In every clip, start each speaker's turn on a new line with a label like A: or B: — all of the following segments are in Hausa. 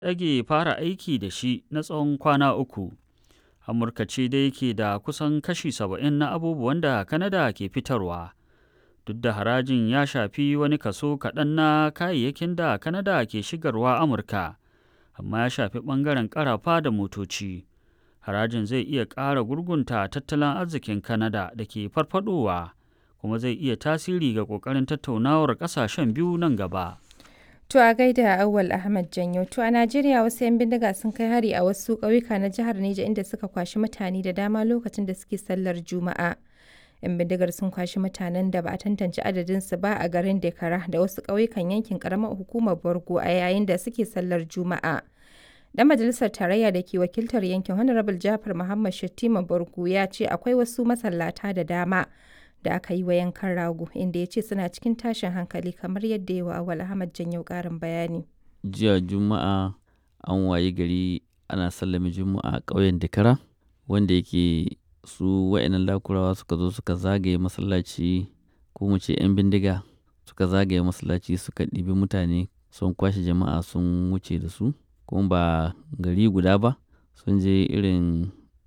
A: ɗage fara aiki da shi na tsawon kwana uku. Amurka ce dai ke da kusan kashi saba'in na abubuwan da Kanada ke fitarwa. Duk da harajin ya shafi wani kaso kaɗan na kayayyakin da Kanada ke shigarwa Amurka, amma ya shafi ɓangaren ƙarafa da motoci. Harajin zai iya ƙara gurgunta tattalin arzikin Kanada da ke farfadowa, kuma zai iya tasiri ga ƙoƙarin tattaunawar ƙasashen biyu nan gaba.
B: To a gaida Auwal Ahmad Janyo. To a Najeriya wasu 'yan bindiga sun kai hari a wasu ƙauyuka na jihar Neja inda suka kwashi mutane da dama lokacin da suke sallar Juma'a. 'Yan bindigar sun kwashi mutanen da ba a tantance adadinsu ba a garin Dekara da wasu ƙauyukan yankin ƙaramar hukumar Borgo a yayin da suke sallar Juma'a. Dan majalisar tarayya da ke wakiltar yankin Honorable Jafar Muhammad Shattima Borgo ya ce akwai wasu masallata da dama da aka yi wa yankan rago inda ya ce suna cikin tashin hankali kamar yadda yawa awal ahmad janyo karin bayani
C: jiya juma'a an waye gari ana sallame juma'a a ƙauyen dakara wanda yake su wa'annan lakurawa suka zo suka zagaye masallaci ko mu ce 'yan bindiga suka zagaye masallaci suka ɗibi mutane sun kwashe jama'a sun wuce da su kuma ba gari guda ba sun je irin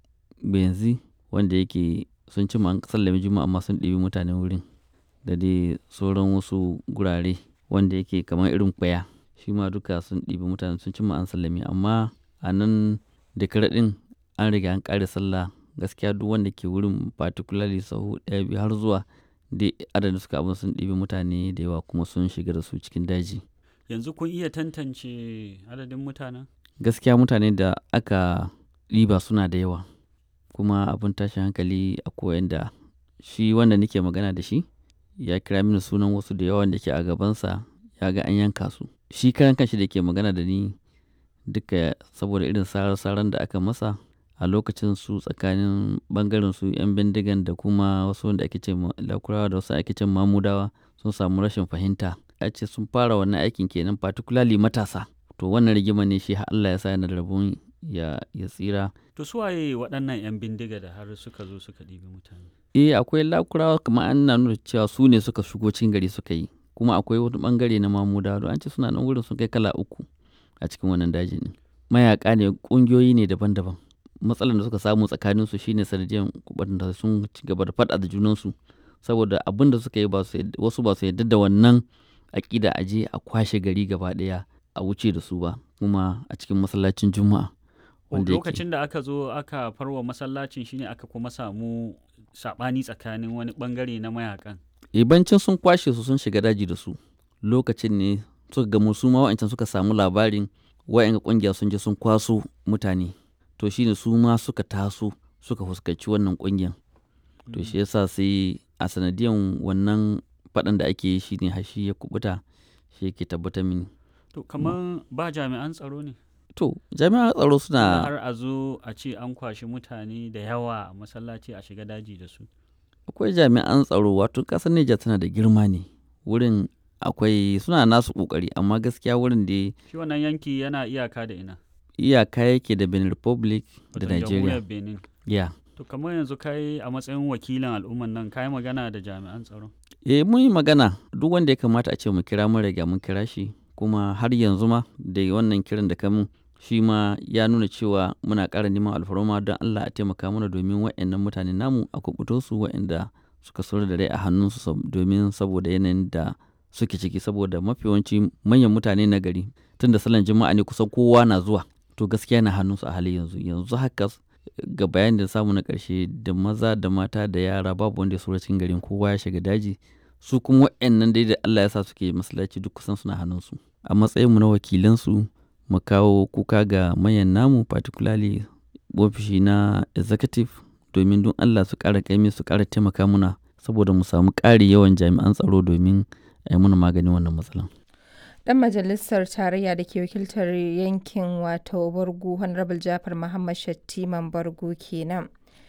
C: benzi wanda yake sun ci an sallame juma'a amma sun ɗibi mutanen wurin da dai sauran wasu gurare wanda yake kamar irin kwaya shi ma duka sun ɗibi mutane sun ci an sallame amma a nan da ɗin an riga an ƙare sallah gaskiya duk wanda ke wurin particularly sahu ɗaya biyu har zuwa dai adadin suka abin sun ɗibi mutane da yawa kuma sun shiga da su cikin daji
A: Yanzu kun iya tantance adadin mutanen?
C: gaskiya mutane da aka ɗiba suna da yawa kuma abin tashin hankali a koyan da shi wanda nake magana da shi ya kira mini sunan wasu da yawan da ke a gabansa ya ga an yanka su shi karan kanshi da ke magana da ni duka saboda irin sarar-saran da aka masa a lokacin su tsakanin bangaren su 'yan bindigan da kuma wasu wanda ake ce lakurawa da wasu ake ce mamudawa sun samu rashin fahimta ya ce sun fara wannan aikin kenan particularly matasa to wannan rigima ne shi Allah ya sa yana da rabon ya, ya tsira
A: To suwaye waɗannan 'yan bindiga da har suka zo suka ɗibi mutane?
C: eh akwai lakurawa kamar an na nuna cewa su ne suka shigo cikin gari suka yi kuma akwai wani bangare na mamuda don an ce suna nan wurin sun kai kala uku a cikin wannan daji ne mayaka ne kungiyoyi ne daban-daban matsalar da suka samu tsakanin su shine sanadiyan da sun ci gaba da faɗa da junansu saboda abin da suka yi ba su wasu ba su yarda da wannan aƙida a je a kwashe gari gaba ɗaya a wuce da su ba kuma a cikin masallacin juma'a
A: lokacin da aka zo aka farwa masallacin shine aka kuma samu sabani tsakanin wani bangare na mayakan
C: ibancin sun kwashe su sun shiga daji da su lokacin ne suka gamu su ma wa'ancan suka samu labarin wa'yan kungiya sun je sun kwaso mutane to shine su ma suka taso suka fuskanci wannan kungiyan to shi yasa sai a sanadiyan wannan faɗan da ake yi shine hashi ya kubuta shi yake tabbatar mini
A: to kamar ba jami'an tsaro ne
C: To, jami'an tsaro suna
A: har a zo a ce an kwashi mutane da yawa a masallaci a shiga daji da su.
C: Akwai jami'an tsaro wato ƙasar Nijar tana da girma ne. Wurin akwai suna nasu ƙoƙari amma gaskiya wurin da
A: Shi wannan yanki yana iyaka da ina.
C: iyaka yake da Benin Republic da
A: Wato
C: Nigeria.
A: jamhuriyar Benin.
C: Ya.
A: To kamar yanzu kai a matsayin wakilin al'umman nan kai magana da jami'an tsaro.
C: Eh mun yi magana duk wanda ya kamata a ce mu kira mun riga mun kira shi kuma har yanzu ma da wannan kiran da kamun shi ma ya nuna cewa muna ƙara neman alfarma don Allah a taimaka mana domin waɗannan mutane namu a kubuto su waɗanda suka sauri da rai a hannunsu domin saboda yanayin da suke ciki saboda mafi yawanci manyan mutane na gari tun da salon jima'a ne kusan kowa na zuwa to gaskiya na hannunsu a hali yanzu yanzu haka ga bayan da samu na ƙarshe da maza da mata da yara babu wanda ya saura cikin garin kowa ya shiga daji su kuma waɗannan dai da Allah ya sa suke masallaci duk kusan suna hannunsu a matsayinmu na wakilansu mu kawo kuka ga manyan namu particularly ofishi na executive domin don Allah su ƙara kaimi su ƙara taimaka muna saboda mu samu ƙari yawan jami'an tsaro domin a yi muna maganin wannan matsalan.
B: Dan majalisar tarayya da ke wakiltar yankin wato Bargu Honorable Jafar Muhammad Shattiman Bargu kenan.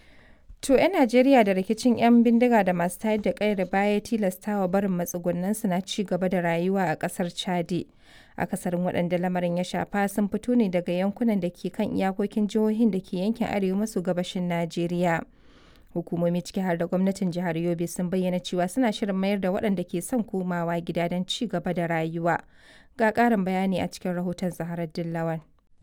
B: To 'yan Najeriya da rikicin 'yan bindiga da masu tayar da ƙayar baya tilastawa barin matsugunansu na ci gaba da rayuwa a ƙasar Chadi. akasarin waɗanda lamarin ya shafa sun fito ne daga yankunan da ke kan iyakokin jihohin da ke yankin arewa maso gabashin najeriya hukumomi ciki har da gwamnatin jihar yobe sun bayyana cewa suna shirin mayar da waɗanda ke son komawa gida don ci gaba da rayuwa ga ƙarin bayani a cikin rahoton zaharar dillawan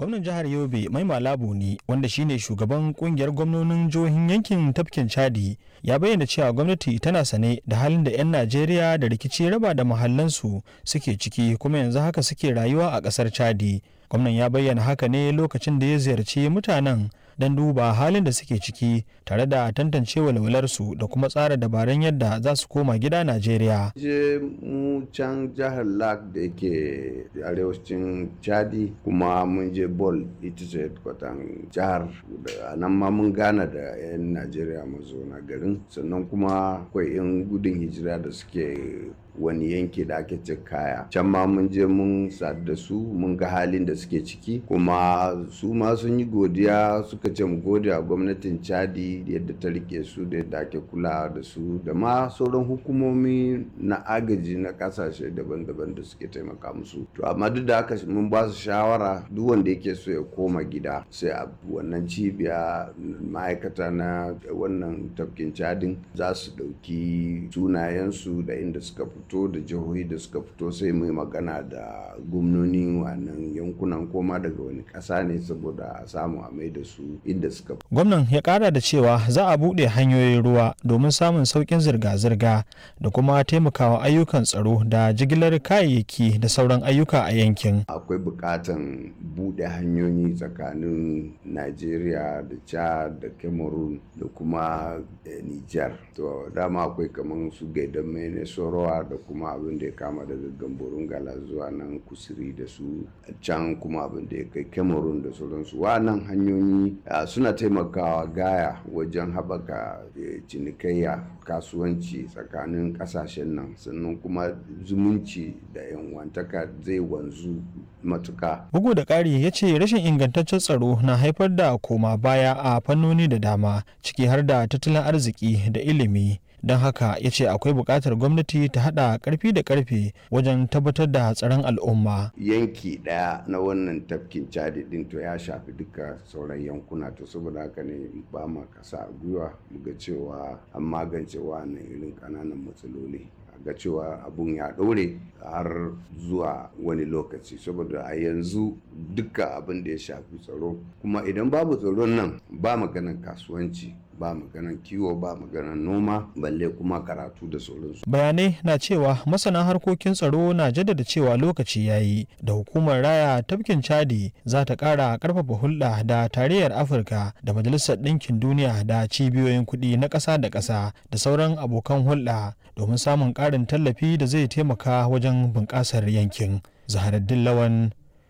D: gwamnan jihar yobe mai malabu ne wanda shine shugaban kungiyar gwamnonin jihohin yankin tafkin chadi ya bayyana cewa gwamnati tana sane da halin da 'yan najeriya da rikici raba da mahallansu suke ciki kuma yanzu haka suke rayuwa a ƙasar chadi gwamnan ya bayyana haka ne lokacin da ya ziyarci mutanen don duba halin da suke ciki tare da tantance walwalarsu da kuma tsara dabarun yadda za su koma gida Najeriya.
E: Je mu can jihar Lak da yake arewacin Chadi kuma mun je Bol ita ce kwatan jihar da nan ma mun gana da 'yan Najeriya mazauna garin sannan kuma akwai 'yan gudun hijira da suke wani yanki da ake ce kaya can ma mun je mun sadu da su mun ga halin da suke ciki kuma su ma sun yi godiya suka ce mu gode a gwamnatin chadi yadda ta rike su da yadda ake kula da su da ma sauran hukumomi na agaji na kasashe daban-daban da suke taimaka musu to amma duk da haka mun ba su shawara duk wanda yake so ya koma gida sai a wannan cibiya ma'aikata na wannan tafkin cadin za su ɗauki sunayensu da inda suka fi fito da jihohi da suka fito sai mai magana da gwamnoni wannan yankunan koma daga wani ƙasa ne saboda a samu a mai da su inda suka
D: gwamnan ya kara da cewa za a buɗe hanyoyin ruwa domin samun sauƙin zirga-zirga da kuma taimakawa ayyukan tsaro da jigilar kayayyaki da sauran ayyuka a yankin
E: akwai buƙatan buɗe hanyoyi tsakanin najeriya da chad da cameroon da kuma niger to dama akwai kamar su gaidan mai sorowa da kuma abin da ya kama daga gamborun gala zuwa nan kusuri da su can kuma abin da ya kai cameroon da sauransu wannan hanyoyi suna taimakawa gaya wajen haɓaka cinikayya kasuwanci tsakanin ƙasashen nan sannan kuma zumunci da yanwantaka zai wanzu matuka.
D: bugu da ƙari ya ce rashin ingantaccen tsaro na haifar da koma baya a fannoni da dama ciki har da tattalin arziki da ilimi don haka ya ce akwai buƙatar gwamnati ta haɗa ƙarfi da ƙarfe wajen tabbatar da tsaron al'umma.
E: yanki ɗaya na wannan tafkin cadi ɗin to ya shafi duka sauran yankuna to saboda haka ne ba ma kasa a gwiwa ga cewa an magance wannan irin ƙananan matsaloli ga cewa abun ya ɗore har zuwa wani lokaci saboda a yanzu duka abin da ya shafi tsaro kuma idan babu tsaron nan ba maganan kasuwanci ba maganan kiwo ba maganan noma balle kuma karatu da sauransu.
D: bayanai na cewa masana harkokin tsaro na jaddada cewa lokaci ya yi da hukumar raya tafkin chadi za ta kara karfafa hulɗa da tarayyar afirka da majalisar ɗinkin duniya da cibiyoyin kuɗi na ƙasa da ƙasa da sauran abokan hulɗa domin samun ƙarin tallafi da zai taimaka wajen bunƙasar yankin zaharaddin lawan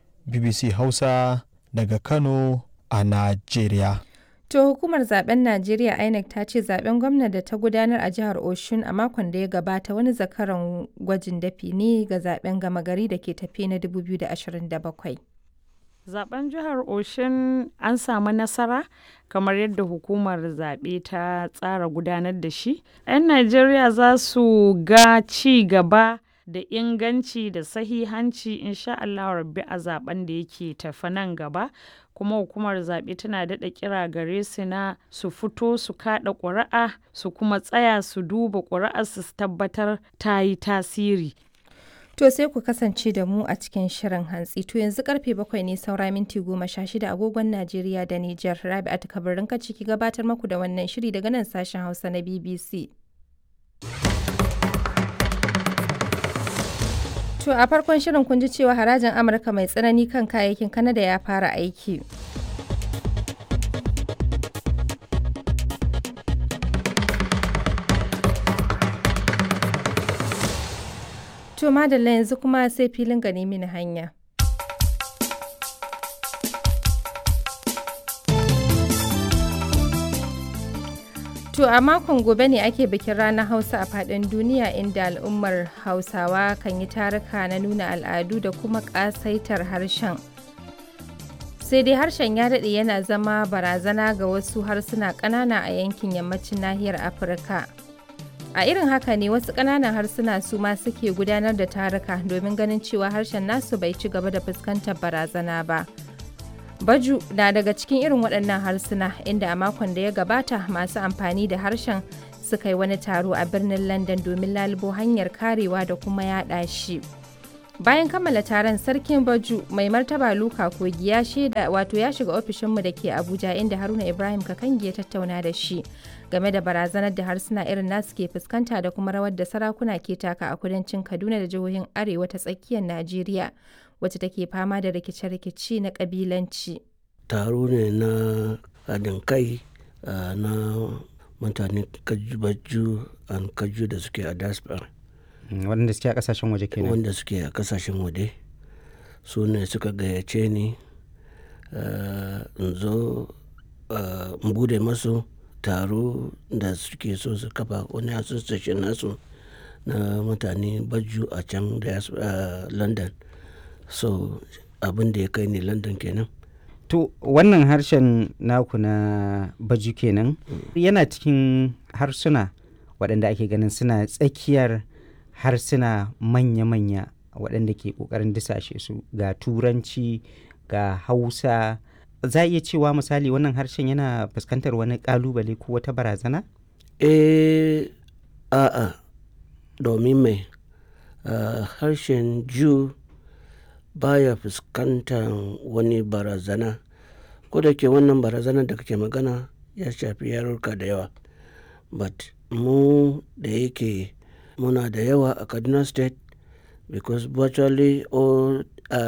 D: bbc hausa daga kano a najeriya
B: To hukumar zaben Najeriya INEC ta ce zaben gwamna da ta gudanar a jihar Oshun a makon da ya gabata wani zakaran gwajin dafi ne ga zaben gama gari da ke tafi na 2027.
F: Zaben jihar Oshun an samu nasara kamar yadda hukumar zaɓe ta tsara gudanar da shi. 'Yan Najeriya za su ga ci gaba da inganci da sahihanci insha Allah rabbi a zaben da yake tafi nan gaba kuma hukumar zaɓe tana daɗa kira gare su na su fito su kaɗa ƙuri'a su kuma tsaya su duba ƙuri'ar su tabbatar ta yi tasiri
B: To sai ku kasance da mu a cikin shirin hantsi. To yanzu karfe bakwai ne saura minti goma sha shida agogon Najeriya da Nijar. Rabi'atu kabarin ka ciki gabatar maku da wannan shiri daga nan sashen Hausa na BBC. To a farkon shirin kun ji cewa harajin Amurka mai tsanani kan kayayyakin Kanada ya fara aiki. To madalla yanzu kuma sai filin gani mini hanya. To a makon gobe ne ake bikin ranar Hausa a faɗin duniya inda al'ummar Hausawa kan yi taruka na nuna al'adu da kuma ƙasaitar harshen. Sai dai harshen ya daɗe yana zama barazana ga wasu harsuna ƙanana a yankin yammacin nahiyar Afirka. A irin haka ne wasu ƙananan harsuna su ma suke gudanar da taruka domin ganin cewa harshen nasu bai ci gaba da fuskantar barazana ba. Baju na daga cikin irin waɗannan harsuna inda a makon da ya gabata masu amfani da harshen suka yi wani taro a birnin London domin lalubo hanyar karewa da kuma yaɗa shi. Bayan kammala taron sarkin Baju mai martaba Luka Kogi ya shaida wato ya shiga ofishinmu da ke Abuja inda Haruna Ibrahim Kakangi ya tattauna da shi game da barazanar da harsuna irin nasu ke fuskanta da kuma rawar da sarakuna ke taka a kudancin Kaduna da jihohin Arewa ta tsakiyar Najeriya wacce take fama da rikice-rikice na kabilanci.
G: Taro ne na haɗin kai na mutane Kaju an Kaju da suke a diaspora.
H: waɗanda suke a kasashen waje kenan
G: wanda suke a kasashen waje su ne suka gayyace ni in zo in bude masu taro da suke so su kafa wani association nasu na mutane baju a can da london so abin da ya kai ni london kenan
H: to wannan harshen naku na baju kenan yana cikin harsuna waɗanda ake ganin suna tsakiyar harsuna manya-manya waɗanda ke ƙoƙarin disashe su ga turanci ga hausa za a iya cewa misali wannan harshen yana fuskantar wani ƙalubale ko wata barazana?
G: eh a'a domin mai harshen ju baya fuskantar wani barazana ko da ke wannan barazana da kake magana ya shafi yarurka da yawa but mu da yake muna da yawa a kaduna state because virtually all